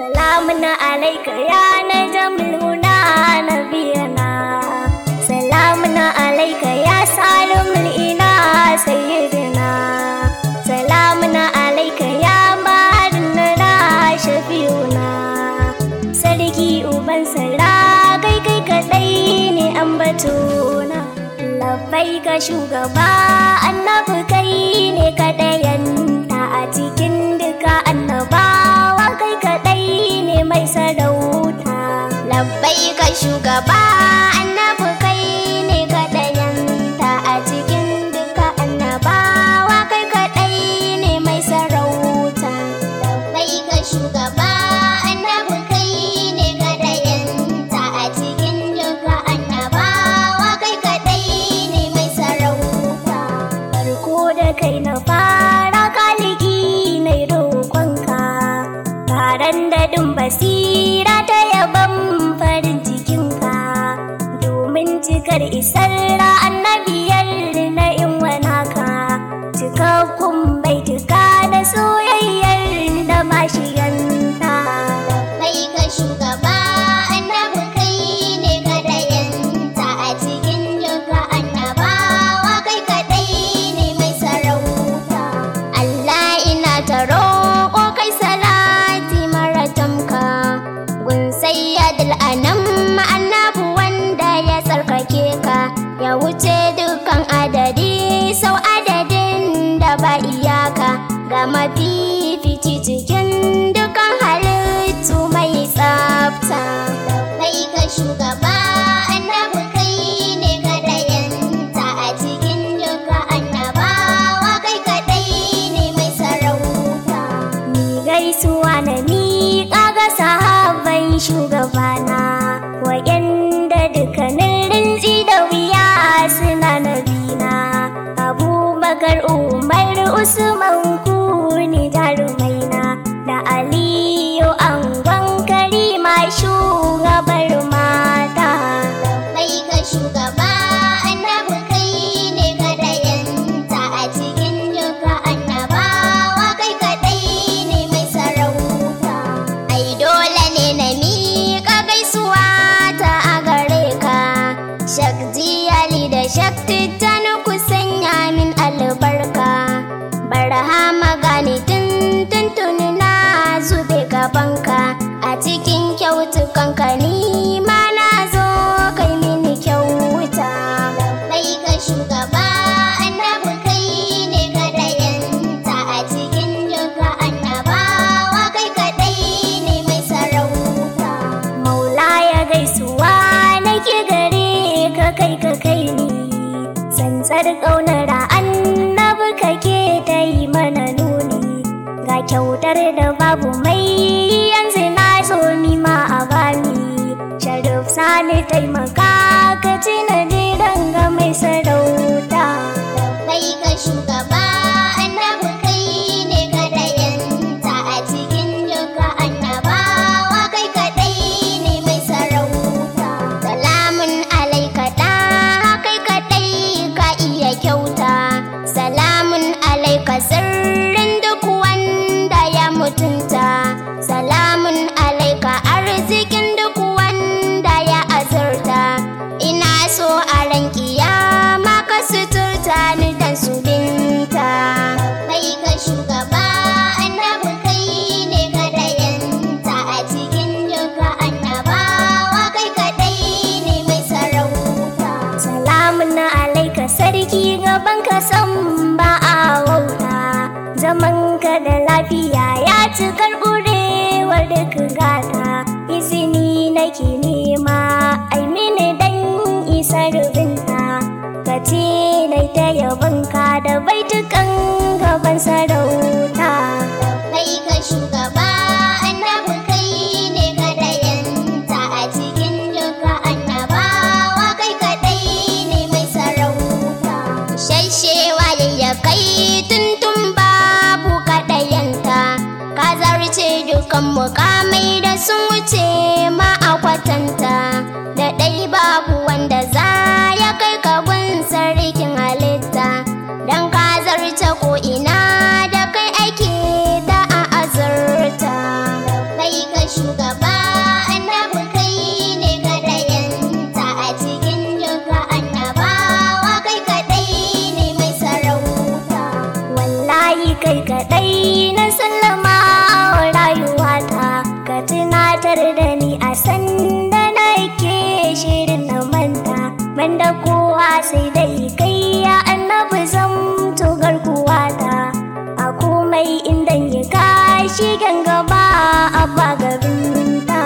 Salamun alaika ya najamul huna nabiyana Salamun alaika ya salimul ina sayyidina Salamun alaika ya maharinna shafi'una Sarki uban sara kai kai kadai ne ambatona Labbai ka shugaba annabi kai ne kadayanta a cikin duka annabawa kai kadai ne mai sarauta Labbai ka shugaba annabi kai ne kadayanta a cikin duka annabawa kai kadai ne mai sarauta Labbai ka shugaba annabi kai ne kadayanta a cikin duka annabawa kai kadai ne mai sarauta farko da kai na fara kaliki na roƙonka taron daɗin basira ta yaban farin cikinka domin cikar isar annabiyar na in wanaka cikakkun baituka da soyayyar da mashiganta kai ka shugaba annabi kai ne kadayanta a cikin duka annabawa kai kadai ne mai sarauta Allah ina ta roƙo kai salati mara tamka gun sayyadul anam annabu wanda ya tsarkake ka ya wuce dukan adadi sau adadin da ba iyaka ga mafifici cikin dukan halittu mai tsafta kai ka shugaba annabi kai ne kadayanta a cikin duka annabawa kai kadai ne mai sarauta ni gaisuwa na miƙa ga sahabban shugabana wa'yanda dukkanin rintsi da wuya suna nabina abubakar umar usman kuni jarumaina da aliyu angon karima shugabar mata kai ka shugaba annabi kai ne kadayanta a cikin duka annabawa kai kadai ne mai sarauta ai dole ne na miƙa gaisuwa ta a gare ka shakji ali da shakti ta ku sanya min albarka barhama gani tun tuntuni na zube gabanka a cikin kyautukanka ni ma na zo kai mini kyauta kai ka shugaba annabi kai ne kadayanta a cikin duka annabawa kai kadai ne mai sarauta maula ya gaisuwa nake gare ka kai ka kai ni tsantsar ƙaunar annabi kake ta yi mana nuni ga kyautar da babu mai yanzu na zo ni ma a bani sharif sani taimaka ka ci na jiran ga mai sarauta kai ka shugaba annabi kai ne kadayanta a cikin duka annabawa kai kadai ne mai sarauta salamun alaika da kai kadai ka iya kyauta salamun alaika sirrin duk wanda ya mutunta salamun alaika arzikin duk wanda ya azurta ina so a ran kiyama ka suturta ni dan su binta kai ka shugaba annabi kai ne kadayanta a cikin duka annabawa kai kadai ne mai sarauta salamun alaika sarki gaban ka san ba a wauta zaman ka da lafiya ya ci karɓurewar duk gata izini nake nema ai mini dan isar binta ka ce nai ta yabonka da baitukan gaban sarauta kai ka shugaba annabi kai ne kadayanta a cikin duka annabawa kai kadai ne mai sarauta shashewa ya kai tuntun babu kadayanta ka zarce dukan mukamai da sun wuce ma a kwatanta da ɗai babu wanda za ya kai ka gun sarkin halitta don ka zarce ko ina da kai ake da a azurta kai ka shigen gaba a bagarinta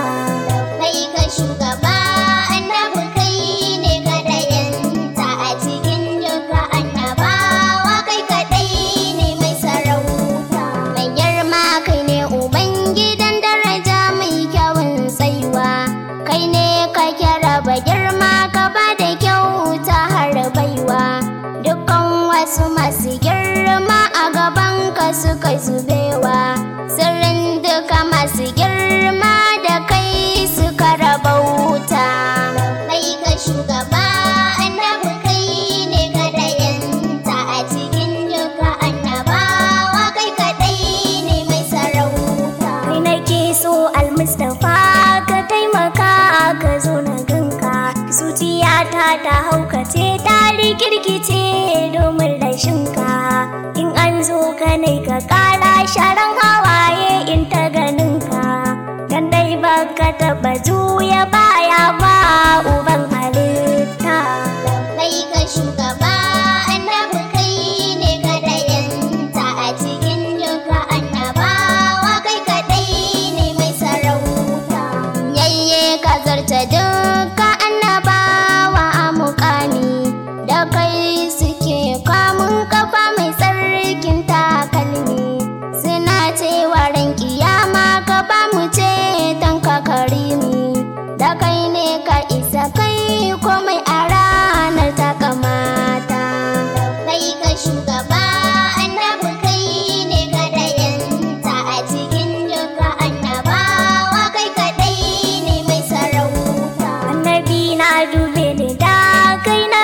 kai ka shugaba annabi kai ne kadayanta a cikin duka annabawa kai kadai ne mai sarauta mai girma kai ne ubangidan daraja mai kyawun tsaiwa kai ne ka kira ba girma ka ba da kyauta har baiwa dukkan wasu masu girma a gaban ka suka zubewa sirrin duka masu girma da kai suka rabauta kai ka shugaba annabi kai ne kadayanta a cikin duka annabawa kai kadai ne mai sarauta kai nake so almustafa ka taimaka ka zo na ganka zuciyata ta haukace ta rikirkice domin rashinka in an zo ka ne ka kara sharan hawaye in ta ganinka dan dai baka taba juya baya ba uban halitta kai ka shugaba annabi kai ne kadayanta a cikin duka annabawa kai kadai ne mai sarauta yayye ka zarta duka annabawa a mukami da kai suke kamun kafa mai tsarkin takalmi suna cewa ran kiyama ka ba mu ce ka karimi da kai ne ka isa kai komai a ranar ta kamata kai ka shugaba annabi kai ne kadayanta a cikin duka annabawa kai kadai ne mai sarauta annabi na dube ni da kai na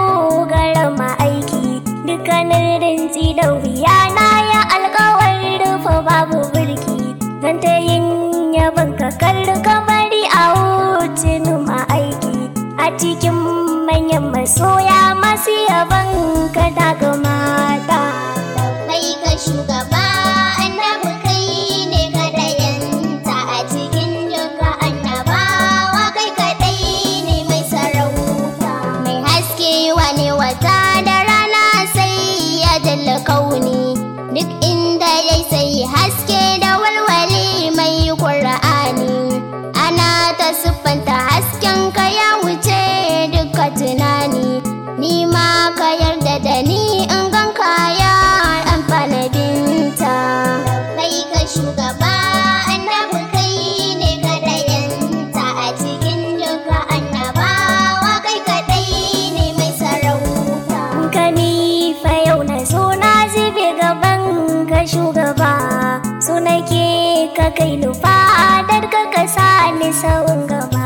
dogara ma aiki dukkanin rinci da wuya na ya alkawar rufe babu birki zan ta yin yaban ka karka bari a hutun ma aiki a cikin manyan masoya masu yaban ka daga mata kai ka shugaba annabi kai ne kadayanta a cikin duka annabawa kai kadai ne mai sarauta mai haske wane wata da rana sai ya dalla kauni duk inda ya sai haske da walwali mai qur'ani ana ta siffanta hasken ka ya wuce duka tunani ni ma ka yarda da ni in gan kaya amfana binta kai ka shugaba annabi kai ne kadayanta a cikin duka annabawa kai kadai ne mai sarauta ka ni fa yau na so na zube gaban ka shugaba so nake ka kai nufa dar ka ka sa ni sawun gaba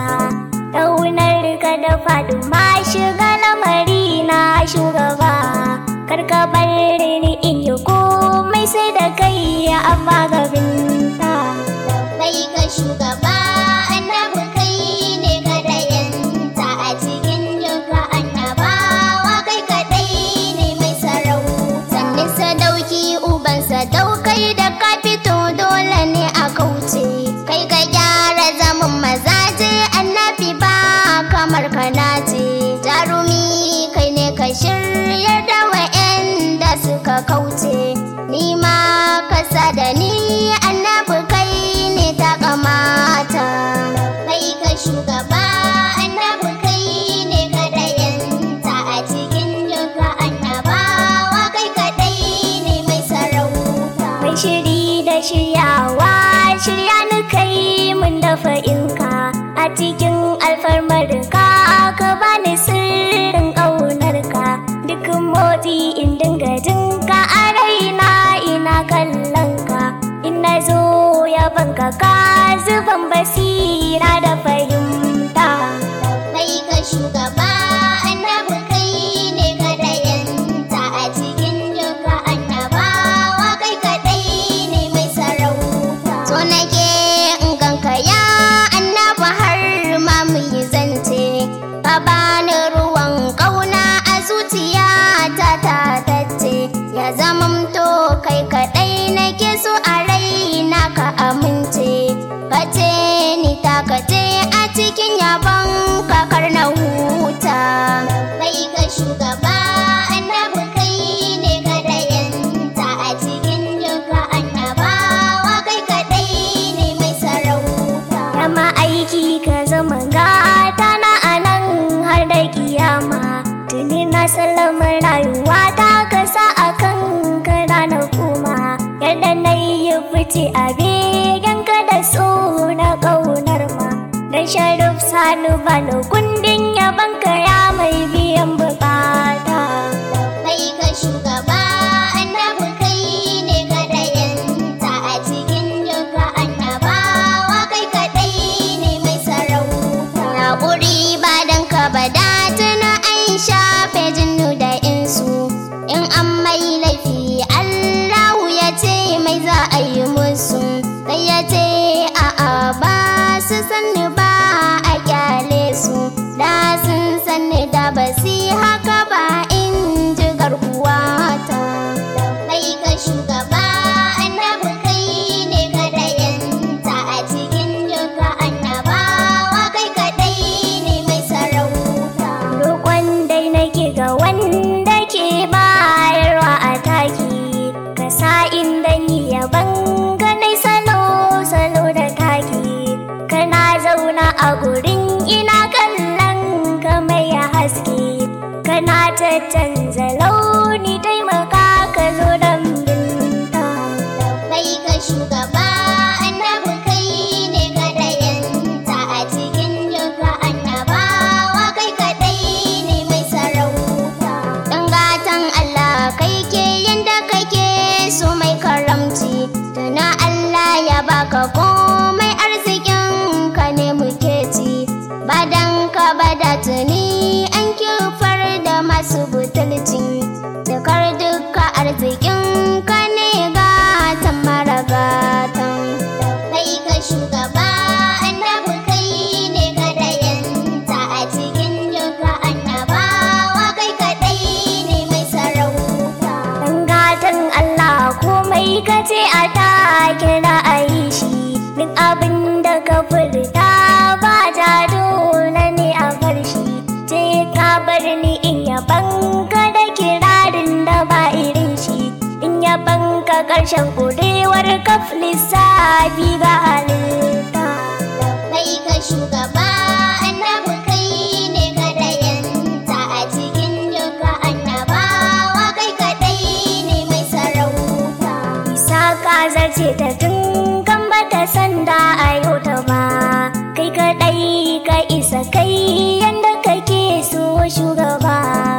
ƙaunar ka da faɗi ma shiga lamari na shugaba kar ka bar ni in yi komai sai da kai amma gabinta kai ka shugaba annabi kai ne kadayanta a cikin duka annabawa kai kadai ne mai sarauta sannin sadauki uban sadaukai da ka fito dole ne a kauce kai ka gyara zaman mazaje annabi ba kamar kana ce jarumi kai ne ka shirya da wa'anda suka kauce ni ma ka sa da ni annabi kai ne ta kamata kai ka shugaba annabi kai ne kadayanta a cikin duka annabawa kai kadai ne mai sarauta mai shiri da shiryawa shirya ni kai mun dafa inka a cikin alfarmar ka ka bani sirrin ƙaunarka duk motsi in dinga jinka a raina ina kallon ka in na zo yabanka ka zuban basira da fahimta kai ka shugaba annabi kai ne kadayanta a cikin duka annabawa kai kadai ne mai sarauta so nake in ganka ya annabi har ma mu yi zance ka bani ruwan kauna a zuciya ta ta tace ya zamamto kai kadai nake so a raina ka amince ka ce ni ta ka ce sallama rayuwa ta kasa a kan kara na kuma yadda na yi fice a begen ka da so na ƙaunar ma da sharif sani bani kundin yaban ya mai biyan bukata Kai ka shugaba annabi kai ne kadayanta a cikin duka annabawa kai kadai ne mai sarauta. Haƙuri ba dan ka ba da tuna an shafe jinnu da insu. In an mai laifi Allahu ya ce mai za a yi musu. Sai ya ce a'a ba su sanni ba a kyale su. Da sun sanni da ba su yi haka ba in ji garkuwata. Kai ka shugaba annabi kai ne kadayanta a cikin duka annabawa kai kadai ne mai sarauta. roƙon dai nake ga wanda ke bayarwa a taki ka sa inda ni yaban ganai salo salo da taki kana zauna a gurin ina kallon ka mai haske kana ta canza launi taimaka ka zo don binta Kai ka shugaba annabi kai ne kadayanta a cikin duka annabawa kai kadai ne mai sarauta. Dan gatan Allah kai ke yanda kake so mai karamci. Tuna Allah ya baka komai arzikin ka ne muke ci. Badan ka bada tuni an kifar da masu butulci. Jakar duka arzikin ka ne gatan mara gatan. Kai ka shugaba annabi kai ne kadayanta a cikin duka annabawa kai kadai ne mai sarauta. Dan gatan Allah komai ka ce a take na a yi shi duk abin da ka furta ba ta dole ne a bar shi ce ka bar ni in yaban ka da kirarin da ba irin shi in yaban ka ƙarshen ƙurewar kaf lissafi ga halitta Kai ka shugaba annabi kai ne kadayanta a cikin duka annabawa kai kadai ne mai sarauta. isa ka zarce ta tun kan bata sanda a yau ta ba kai kaɗai ka isa kai yanda kake so shugaba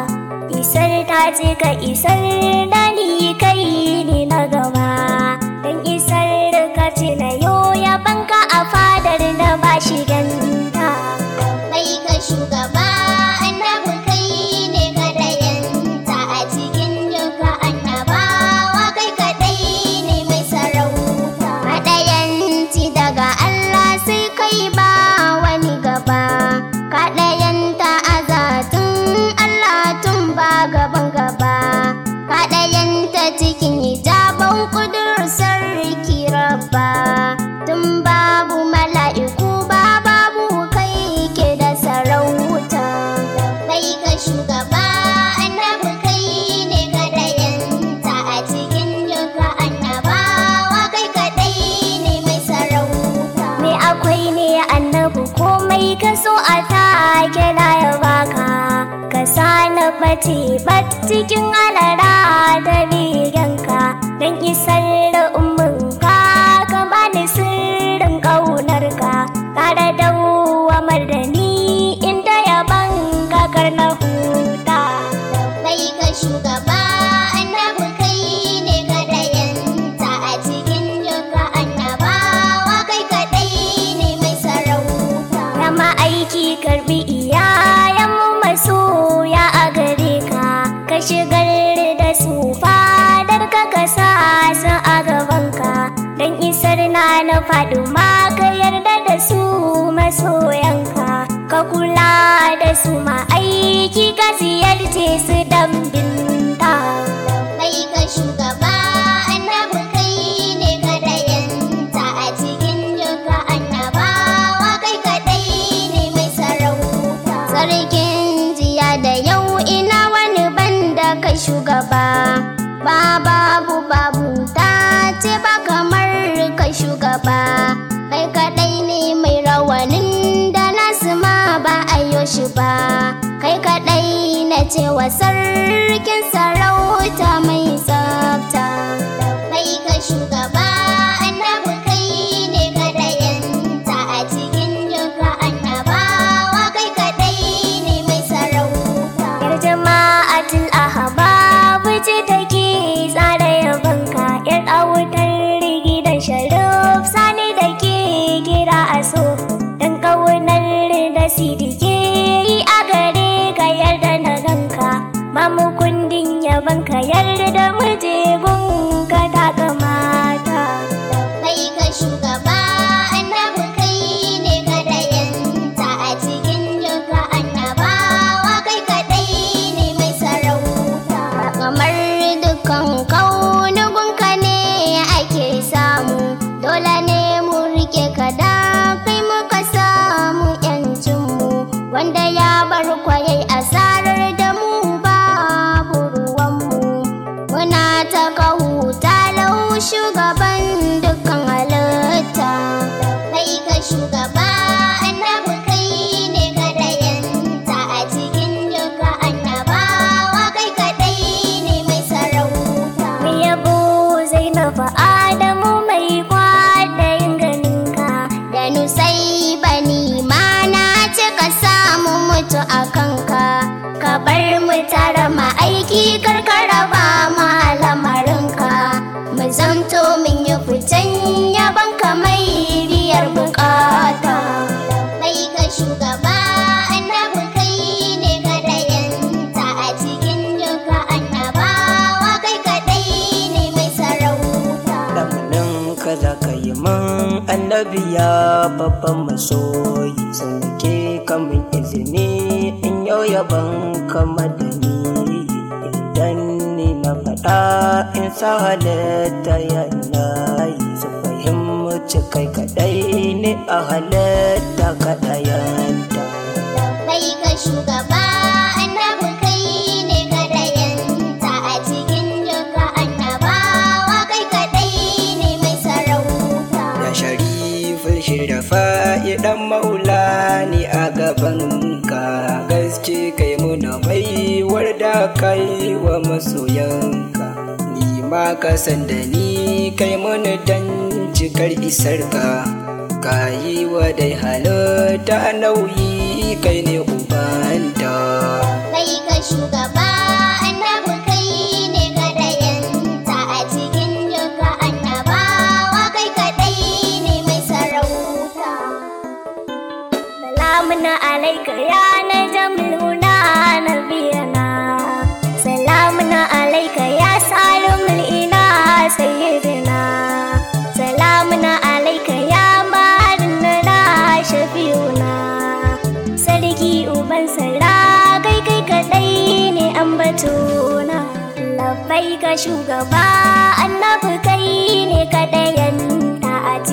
isar ta ce ka isar da ni kai ne na gaba dan isar ka ce na yo ya banka a fadar da ba shi ganta Kai ka shugaba annabi kai ne kadayanta a cikin duka annabawa kai kadai ne mai sarauta. Kaɗayanci daga Allah sai kai ba wani gaba. Kaɗayanta a zatun Allah tun ba gaban gaba. Kaɗayanta cikin hijaban kudur sarki rabba. Tun babu mala'iku ba babu kai ke da sarauta. Kai ka shugaba annabi kai ne kadayanta a cikin duka annabawa kai kadai ne mai sarauta. me akwai ne annabi komai ka so a take na ya baka ka sa na bace bat cikin alara da riganka don isar da umminka ka bani sirrin ƙaunarka ƙara dawamar da ni inda yaban kakar na huta Kai ka shugaba annabi kai ne kadayanta a cikin duka annabawa kai kadai ne mai sarauta. na ma'aiki karbi iyayenmu masoya a gare ka ka shigar da su fadar ka ka sa su a gabanka don isar na na faɗi ma ka yarda da su masoyanka ka kula da su ma'aiki ka ziyarce su dan binta Kai ka shugaba annabi kai ne kadayanta a cikin duka annabawa kai kadai ne mai sarauta. Sarkin jiya da yau ina wani banda kai shugaba. Ba babu babu ta ce ba kamar kai shugaba. Kai kadai ne mai rawanin da nasu ma ba a yo shi ba. Kai kadai na cewa sarkin sarauta mai tsafta bai ka shugaba annabi kai ne kadayanta a cikin duka annabawa kai kadai ne mai sarauta Yar jama'atul ahbab ce take tsara yabanka yar autar gidan sharif sani da ke kira a so dan kaunar da sidike yi a gare ka yarda na ganka mamu kundin yabanka yarda da muje gunka ta kamata kai ka shugaba annabi kai ne kadayanta a cikin duka annabawa kai kadai ne mai sarauta kamar dukkan kaunugunka ne ake samu dole ne mu rike ka da kai muka samu yancinmu wanda ya bar kwayai asarar da mu babu ruwanmu muna ta kahuta lau shugaban dukkan halitta kai ka shugaba annabi kai ne kadayanta a cikin duka annabawa kai kadai ne mai sarauta Mu yabo Zainabu Adamu mai kwadayin ganinka da nusai bani mana cika samu mutu a kanka ka bar mu tara ma aiki karkara ba ma lamarinka mu zamto min yi fitan yaban ka mai biyar bukata kai ka shugaba annabi kai ne kadayanta a cikin duka annabawa kai kadai ne mai sarauta Lamarin ka za ka yi man annabi ya babban masoyi sun ke kamun izini in yau yaban kama da ni idan ni na faɗa in sa halitta yana yi su fahimci kai kaɗai ne a halitta kaɗayanta. kai ka shugaba annabi kai ne kadayanta a cikin duka annabawa kai kadai ne mai sarauta Ya sharifin shirafa idan maula ni a gabanka gaske kai muna baiwar da kai wa masoyanka ni ma ka san da ni kai muna dan cikar isarka ka yi wa dai halitta nauyi kai ne ubanta kai ka shugaba annabi kai ne kadayanta a cikin duka annabawa kai kadai ne mai sarauta Salamun alaika ya najamul huna nabiyana Salamun alaika ya salumul ina sayyidina Salamun alaika ya marinna shafi'una Sarki uban sara kai kai kadai ne ambatuna Labbai ka shugaba annabi kai ne kadayanta a